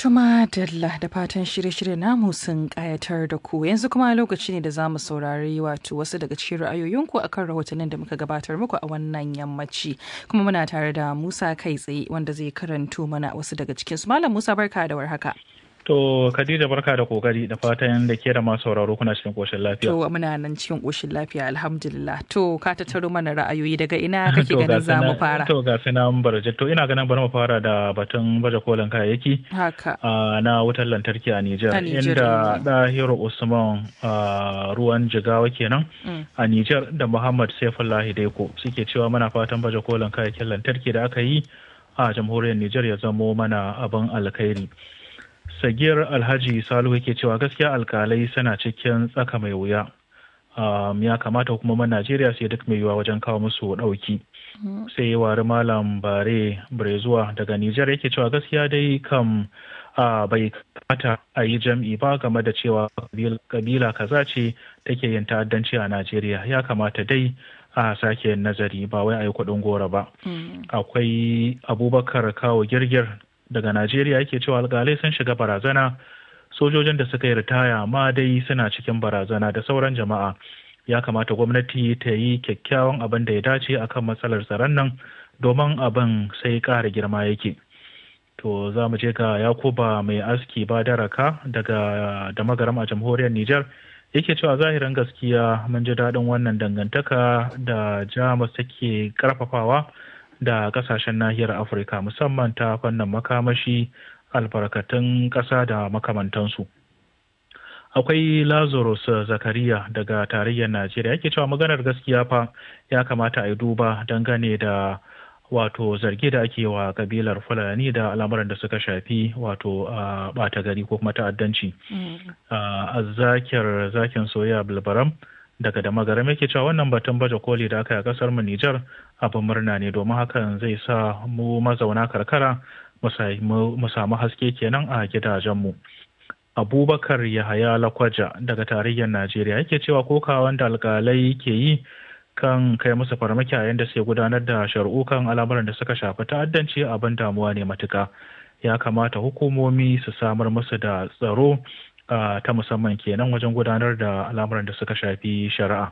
Tuma Dalla da fatan shirye-shirye namu sun kayatar da ku yanzu kuma lokaci ne da za mu saurari wato wasu daga cikin ra'ayoyinku akan rahotannin da muka gabatar muku a wannan yammaci kuma muna tare da Musa kai tsaye wanda zai karanto mana wasu daga cikin su Malam Musa barka da warhaka. To Khadija barka da kokari da fatan da ke da masu sauraro kuna cikin koshin lafiya. To muna nan cikin koshin lafiya alhamdulillah. To ka tattaro mana ra'ayoyi daga ina kake ganin za mu fara. To ga sina barje to ina ganin bari mu fara da batun baje kolin kayayyaki. Haka. na wutar lantarki a Nijar. Inda Dahiru Usman ruwan jigawa kenan a Nijar da Muhammad Saifullahi Daiko suke cewa muna fatan baje kolin kayayyakin lantarki da aka yi a jamhuriyar Nijar ya zamo mana abin alkhairi. sagiyar alhaji salihu yake cewa gaskiya alkalai suna cikin tsaka mai wuya ya kamata hukumomin najeriya sai duk mai yiwuwa wajen kawo musu ɗauki sai wari malam bare brezuwa daga nijar yake cewa gaskiya dai kam bai kamata a yi jam'i ba game da cewa kabila kaza ce take yin ta'addanci a najeriya ya kamata dai a sake nazari ba wai a yi kuɗin gora ba akwai abubakar kawo girgir daga Najeriya yake cewa alkalai sun shiga barazana sojojin da suka yi ritaya ma dai suna cikin barazana da sauran jama'a ya kamata gwamnati ta yi kyakkyawan abin da ya dace akan matsalar tsaron nan domin abin sai ƙara girma yake to za mu je ga yakuba mai aski ba daraka daga da magaram a jamhuriyar Nijar yake cewa zahirin gaskiya mun ji daɗin wannan dangantaka da jamus take karfafawa da kasashen nahiyar afirka musamman ta fannin makamashi albarkatun ƙasa da makamantansu akwai lazarus zakariya daga tarayyar najeriya yake cewa maganar gaskiya fa ya kamata a yi duba dangane da wato zargi da ake wa kabilar fulani da al'amuran da suka shafi wato a bata gari ko kuma ta'addanci a zakir zakin soya bilbaram daga da magaram yake cewa wannan batun baje koli da aka yi a kasar mu Nijar abin murna ne domin hakan zai sa mu mazauna karkara mu samu haske kenan a gidajenmu. Abubakar Yahaya Lakwaja daga tarayyar Najeriya yake cewa kokawan da alkalai ke yi kan kai musu farmaki a yadda suke gudanar da shari'u kan al'amuran da suka shafi ta'addanci abin damuwa ne matuka. Ya kamata hukumomi su samar musu da tsaro ta musamman kenan wajen gudanar da al'amuran da suka shafi shari'a.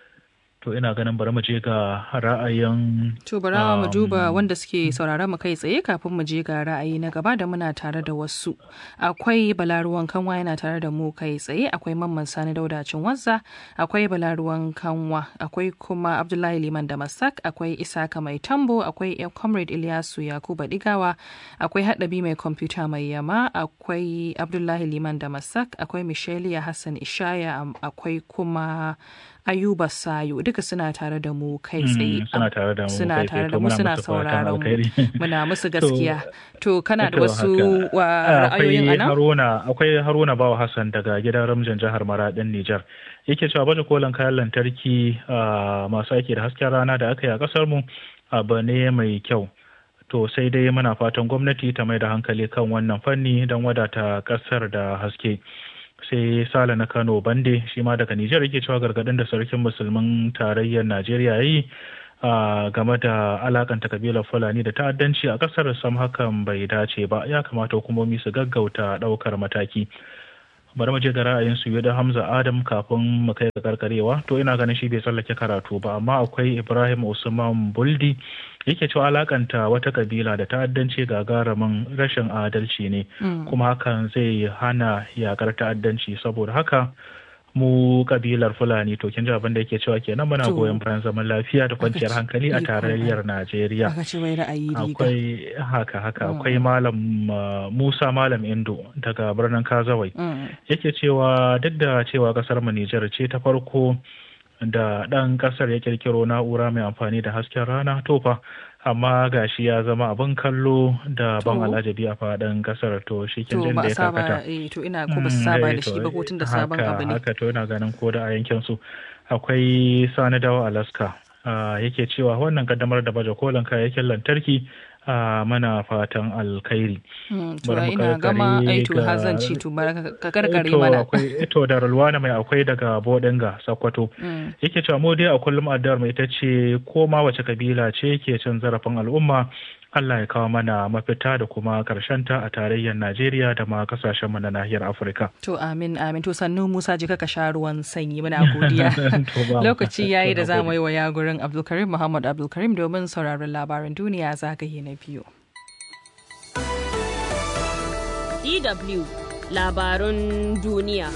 To ina ganin bari mu je ga ra'ayin To bari mu duba wanda suke sauraron mu kai tsaye kafin mu je ga ra'ayi na gaba da muna tare da wasu. Akwai balaruwan kanwa yana tare da mu kai tsaye, akwai mamman sani daudacin wazza, akwai balaruwan kanwa, akwai kuma Abdullahi Liman da Masak, akwai Isaka mai tambo, akwai Comrade Ilyasu Yakuba Digawa, akwai Haɗabi mai kwamfuta mai yama, akwai Abdullahi Liman da Masak, akwai Michelia Hassan Ishaya, akwai kuma Ayuba Sayo duka suna tare da mu kai tsaye. Suna tare da mu suna tare da mu suna sauraron mu. Muna musu gaskiya. To kana da wasu wa ra'ayoyin ana? Haruna akwai Haruna Bawa Hassan daga gidan Ramjan jihar Maradin Nijar. Yake cewa baje kolin kayan lantarki masu aiki da hasken rana da aka yi a kasar mu abu ne mai kyau. To sai dai muna fatan gwamnati ta mai da hankali kan wannan fanni don wadata kasar da haske. sai sale na kano bande shi ma daga nijar yake cewa gargadin da sarkin musulmin tarayyar najeriya ya yi game da alakanta kabilar fulani da ta'addanci a kasar sam hakan bai dace ba ya kamata hukumomi su gaggauta daukar mataki bari mu je ga ra'ayin su da hamza adam kafin mu kai ga karkarewa to ina ganin shi bai tsallake karatu ba amma akwai ibrahim usman buldi yake cewa alakanta wata kabila da ta'addanci gagarumin rashin adalci ne kuma hakan zai hana yakar ta'addanci saboda haka mu kabilar fulani to kin ji abin da yake cewa kenan muna goyon bayan zaman lafiya da kwanciyar hankali a tarayyar najeriya akwai haka haka akwai malam musa malam indo daga birnin kazawai yake cewa duk da cewa kasar mu nijar ce ta farko da ɗan ƙasar ya kirkiro na'ura mai amfani da hasken rana tofa amma gashi ya zama abin kallo da ban alajabi a faɗin ƙasar to shi kin jin da ya kakata to ina ko ba su saba da shi ba ko tun da sabon abu ne haka to ina ganin ko da a yankin su akwai sani dawo alaska yake cewa wannan kaddamar da baje kolin kayayyakin lantarki a mana fatan alkhairi. To ina gama aito hazanci to ka karkare mana. To da rulwana mai akwai daga Bodinga Sokoto. Yake cewa mu dai a kullum addu'ar mai ita ce ko ma wace kabila ce ke cin zarafin al'umma Allah ya kawo mana mafita da kuma ta a tarayyar Najeriya da ma kasashenmu na nahiyar Afirka. To amin amin to sannu Musa jika ka sha ruwan sanyi muna godiya. Lokaci yayi da za mu yi wa yagurin Abdulkarim Muhammad Abdulkarim domin sauraron labaran duniya zagaye na biyu. DW labarun duniya.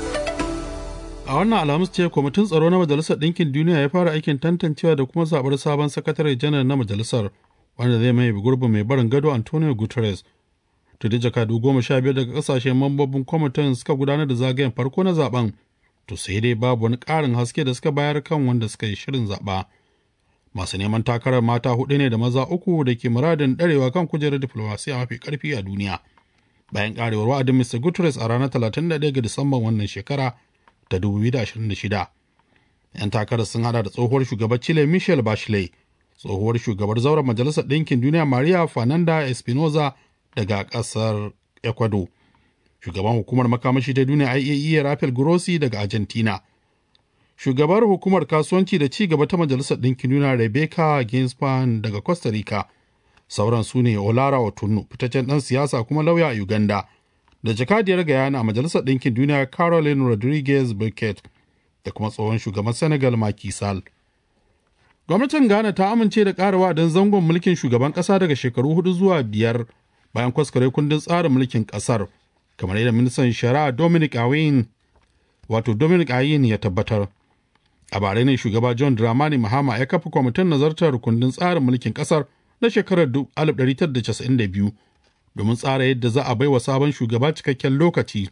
A wannan alhamis ce kwamitin tsaro na Majalisar Ɗinkin Duniya ya fara aikin tantancewa da kuma zaɓar sabon sakatare janar na majalisar wanda zai mai gurbin mai barin gado Antonio Guterres. Tudi jakadu goma sha biyar daga ƙasashen mambobin kwamitin suka gudanar da zagayen farko na zaben, to sai dai babu wani ƙarin haske da suka bayar kan wanda suka yi shirin zaɓa. Masu neman takarar mata hudu ne da maza uku da ke muradin ɗarewa kan kujerar diflomasiya mafi ƙarfi a duniya. Bayan ƙarewar wa'adin Mr. Guterres a ranar 31 ga Disamban wannan shekara ta 2026. 'Yan takarar sun hada da tsohuwar shugabar Chile Michelle Bachelet, tsohuwar shugabar zauren Majalisar Ɗinkin Duniya Maria Fernanda Espinoza daga ƙasar Ecuador, shugaban hukumar makamashi ta duniya IAEA Rafael Grossi daga Argentina, shugabar hukumar kasuwanci da ci gaba ta Majalisar Ɗinkin Duniya Rebecca Ginspan daga Costa Rica, sauran su ne Olara Otunnu, fitaccen ɗan siyasa kuma lauya a Uganda, da jakadiyar Guyana a Majalisar Ɗinkin Duniya Caroline Rodriguez Burkett da kuma tsohon shugaban Senegal Macky Sall. Gwamnatin Ghana ta amince da ƙara don zangon mulkin shugaban ƙasa daga shekaru hudu zuwa biyar bayan kwaskware kundin tsarin mulkin ƙasar, kamar yadda ministan shari'a Dominic Ayin wato Dominic Ayin ya tabbatar. A bare ne shugaba John Dramani Mahama ya kafa kwamitin nazartar kundin tsarin mulkin ƙasar na shekarar 1992 domin tsara yadda za a bai wa sabon shugaba cikakken lokaci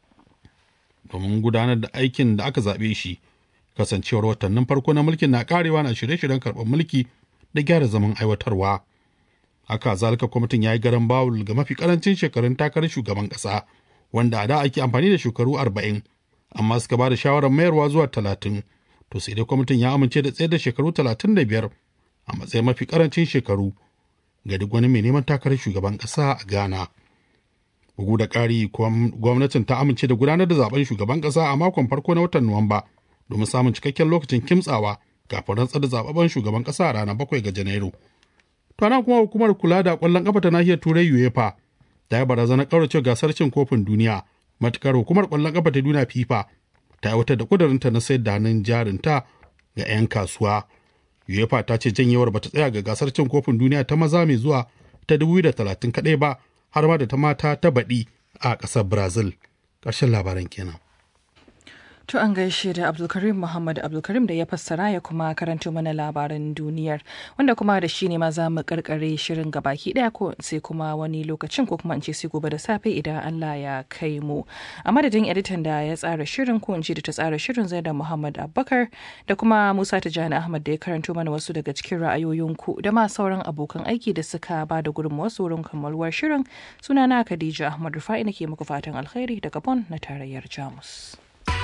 domin gudanar da aikin da aka zaɓe shi kasancewar watannin farko na mulkin na karewa na shirye-shiryen karɓar mulki da gyara zaman aiwatarwa haka zalika kwamitin ya yi garan bawul ga mafi karancin shekarun takarar shugaban ƙasa wanda a da ake amfani da shekaru arba'in amma suka ba da shawarar mayarwa zuwa talatin to sai dai kwamitin ya amince da tsayar da shekaru talatin da biyar a matsayin mafi karancin shekaru ga duk wani mai neman takarar shugaban ƙasa a Ghana. Bugu da ƙari, gwamnatin ta amince da gudanar da zaben shugaban ƙasa a makon farko na watan Nuwamba domin samun cikakken lokacin kimtsawa kafin rantsar da zababben shugaban ƙasa a ranar bakwai ga Janairu. To nan kuma hukumar kula da ƙwallon ƙafa ta nahiyar Turai UEFA ta yi barazanar ƙaurace gasar cin kofin duniya matukar hukumar ƙwallon ƙafa ta duniya FIFA ta aiwatar da ƙudurinta na sayar da hannun jarinta ga 'yan kasuwa. UEFA ta ce janyewar bata tsaya ga gasar cin kofin duniya ta maza mai zuwa ta 2030 kaɗai ba har ma da ta mata ta baɗi a ƙasar Brazil. Ƙarshen labaran kenan. To an gaishe da Abdulkarim Muhammad Abdulkarim da ya fassara ya kuma karanto mana labaran duniyar wanda kuma da shi ne ma za mu karkare shirin gabaki daya ko sai kuma wani lokacin ko kuma in ce sai gobe da safe idan Allah ya kai mu. A madadin editan da ya tsara shirin ko in ce da ta tsara shirin zai da Muhammad Abubakar da kuma Musa Tijjani Ahmad da ya karanto mana wasu daga cikin ra'ayoyinku da ma sauran abokan aiki da suka ba da gudunmawa wurin kammaluwar shirin sunana Khadija Ahmad Rufa'i nake muku fatan alkhairi daga Bon na tarayyar Jamus.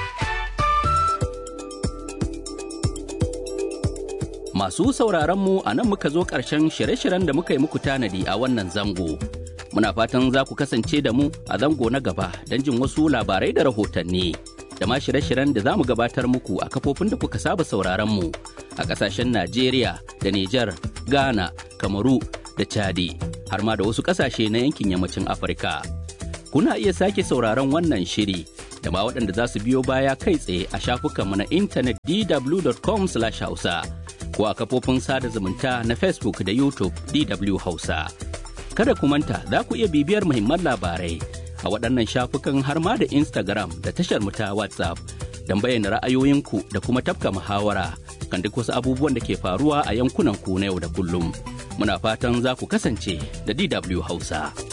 Masu sauraron mu a nan muka zo ƙarshen shirye-shiryen da muka yi muku tanadi a wannan zango. Muna fatan za ku kasance da mu a zango na gaba don jin wasu labarai da rahotanni. Da ma shirye-shiryen da za mu gabatar muku a kafofin da kuka saba sauraron mu a ƙasashen Najeriya da Nijar, Ghana, Kamaru da Chadi, har ma da wasu ƙasashe na yankin yammacin Afirka. Kuna iya sake sauraron wannan shiri da ma waɗanda za su biyo baya kai tsaye a shafukanmu na intanet dw.com/hausa. ko a kafofin sada zumunta na Facebook da YouTube DW Hausa. Kada ku manta za ku iya bibiyar muhimman labarai a waɗannan shafukan har ma da Instagram da tashar mu ta WhatsApp don bayyana ra'ayoyinku da kuma tafka muhawara kan duk wasu abubuwan da ke faruwa a yankunan ku na yau da kullum. Muna fatan za ku kasance da DW Hausa.